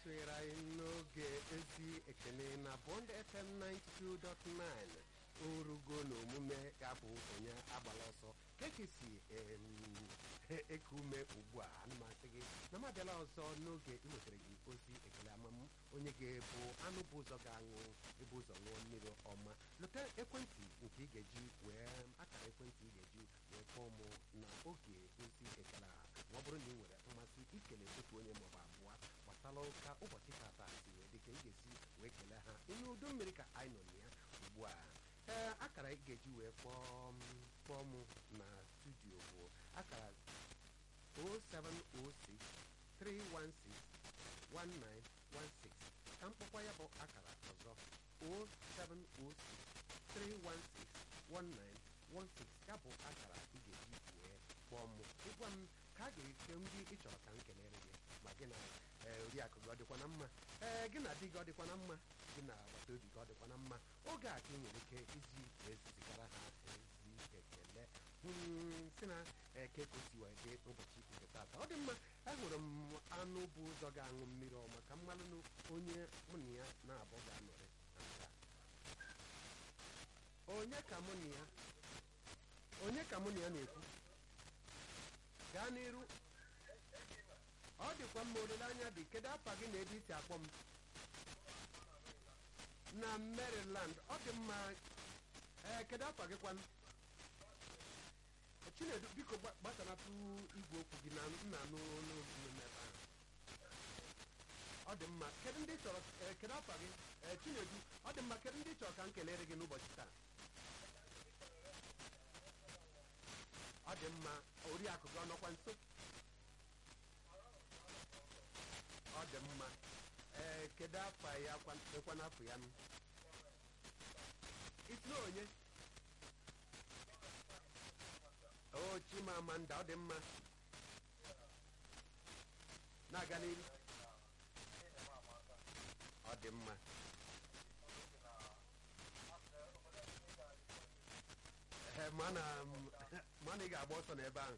isonyere anyị n'oge ezi ekene na Bond FM 92.9 orugo na omume ga-abụ onye agbala ọsọ kekesi eku ume ugbu a anụmasị gị na m abịala ọzọ n'oge iwetara gị ozi ekele amam onye ga-ebu anụ bụ ụzọ ga-aṅụ ebu ụzọ ṅụọ mmiri ọma lụta ekwentị nke ị ga-eji wee akara ekwentị ị ga-eji wee kpọọ mụ na oge ozi ekele a ma ọ bụrụ na ị nwere mmasị ikele otu onye maọbụ abụọ gbasara ụka ụbọchị tata si wee dịka ị ga-esi wee kelee ha ịnụ udu mmiri ka anyị nọ na ya ugbu a ee akara ị ga-eji wee kpọọ m kpọọ mụ na studio bụ akara 0706 316 1916 ka mkpọkwa ya bụ akara ọzọ 0706 316 1916 ya bụ akara ị ga-eji wee kpọọ mụ ịgwa m ka a ga-eke ndị ị chọrọ ka m kelere gị ma gị na oriakụ gị ọ dịkwa na mma ee gị na di gị ọ dịkwa na mma gị na agbata obi gị ọ dịkwa na mma oge a ka ị nwere ike iji wee zigara ha ezi ekele si na eke kosi wee dị ụbọchị nke tata ọ dị mma ahụrụ m anụ bụ ụzọ ga-aṅụ mmiri ọma ka mmalụ onye mụ na ya na-abụ ga-anọrị na nke onye ka mụ na ya onye ka mụ na ya na-ekwu gaa n'iru ọ dịkwa mma olileanya dị kedu afa gị na ebe isi akpọ m na Maryland ọ dị mma ee kedu afa gị kwanụ Chinedu biko gbasanatụ igwe okwu gị na nna n'olu ebe ahụ ọ dị mma kedu ndị chọrọ kedu afa gị Chinedu ọ dị mma kedu ndị chọrọ ka m kelere gị n'ụbọchị taa ọ dị mma oriakụ gị ọnọkwa nso ọ dị mma ee kedu afa ya ekwa n'afọ ya nụ isi onye o chimamanda ọ dị mma na-aga n'ihu ọ dị mma mana ị ga-agba ọsọ n'ebe ahụ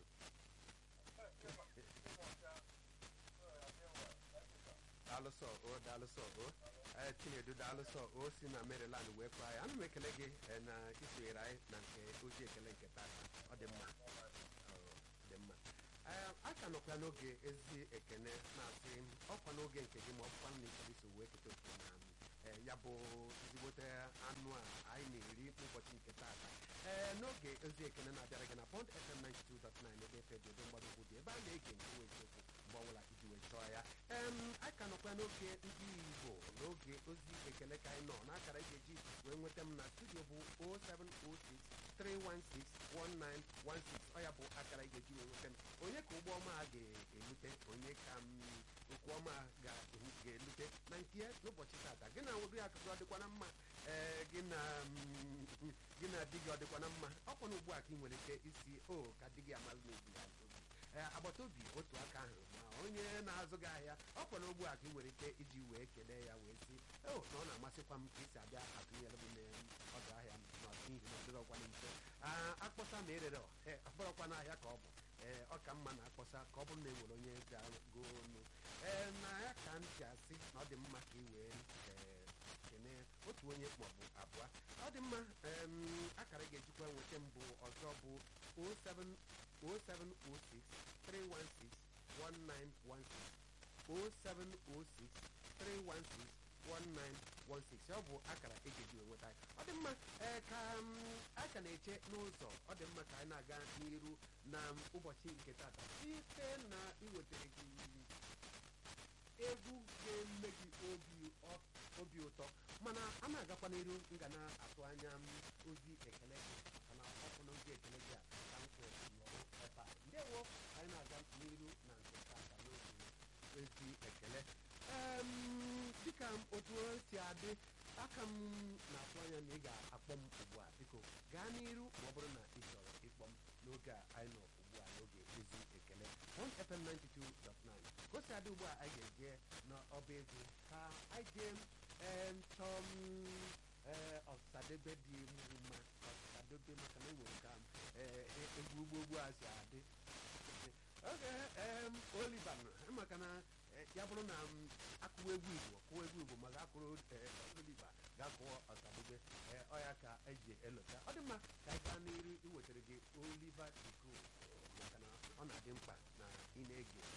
daalụsọ o daalụsọ o chinedu daalụsọ o si na maryland wee kpaa ya ana m ekele gị na isonyere anyị na nke ozi ekele nke tata ọ dị mma dị mma a ka nọkwa n'oge ezi ekene na-asị ọkwa n'oge nke gị ma ọ bụkwa na ịchọrọ iso wee keta oke na ya bụ ezigbote anụ a anyị na-eri ụbọchị nke tata ee n'oge ozi ekene na-abịara gị na Bond FM 92.9 ebe efe dị ebe mgbadogwu dị ebe a na-ege nke nwe eziokwu mgbe ọbụla iji wee chọọ ya ee a ka nọkwa n'oge ndị Igbo n'oge ozi ekele ka anyị nọ n'akara ị ga-eji wee nweta m na studio bụ 0706 316 1916 ọ ya bụ akara ị ga-eji wee nweta m onye ka ụgbọ ọma a ga-elute onye ka okwu ọma ga-elute na nke n'ụbọchị tata gị na nwogo ya akụkọ ọ dịkwa na mma ee gị na gị na di gị ọ dịkwa na mma ọkwa na ugbu a ka ị nwere ike isi o ka di gị amalụ n'obi ya ee agbata obi otu aka ahụ ma onye na-azụ gị ahịa ọkwa na ugbu a ka ị nwere ike iji wee kelee ya wee sị o na ọ na-amasịkwa m ka isi abịa atụnyere m n'ọdụ ahịa m n'ihi na ọ dịrọkwa na mfe akpọsa ma erere ọkpọrọkwa n'ahịa ka ọ bụ ee ọ ka mma na-akpọsa ka ọ bụrụ na e nwere onye ga-go onu ee na ya ka m ji asị na ọ dị mma ka ị wee kene otu onye maọbụ abụọ ọ dị mma akara ị ga-ejikwa nweta mbụ ọzọ bụ 0706 316 1916 0706 316 1916 ọ bụ akara e ga-eji nweta ọ dị mma ee ka a ka na-eche n'ụzọ ọ dị mma ka anyị na-aga n'iru na ụbọchị nke tata site na iwetara gị egwu ga-eme gị obi ụtọ mana a na-agakwa n'iru m ga na-atụ anya ozi ekele gị maka na ọkụ na ozi ekele gị a ka m kwere nọrọ ebe a ndewo anyị na-aga n'iru na nke tata n'oge ozi ekele dịka otu o si adị aka m na-atụ anya na ị ga-akpọ m ugbu a biko gaa n'iru ma ọ bụrụ na ị chọrọ ịkpọ m n'oge a anyị nọ ugbu a n'oge ozi ekele Bond FM 92.9 ka o si adị ugbu a anyị ga-eje n'ọba egwu ka anyị jee chọọ ọsadebe dị mma ọsadebe maka na enwere ka egwu ugbo ugbu a si adị oge Oliver maka na ya bụrụ na m akụwa egwu igbo kụwa egwu igbo ma ga-akụrụ oliva ga-akụọ ọsadebe ọya ka eji elota ọ dị mma ka anyị gaa n'iru iwetara gị oliva diko maka na ọ na-adị mkpa na ị na-ege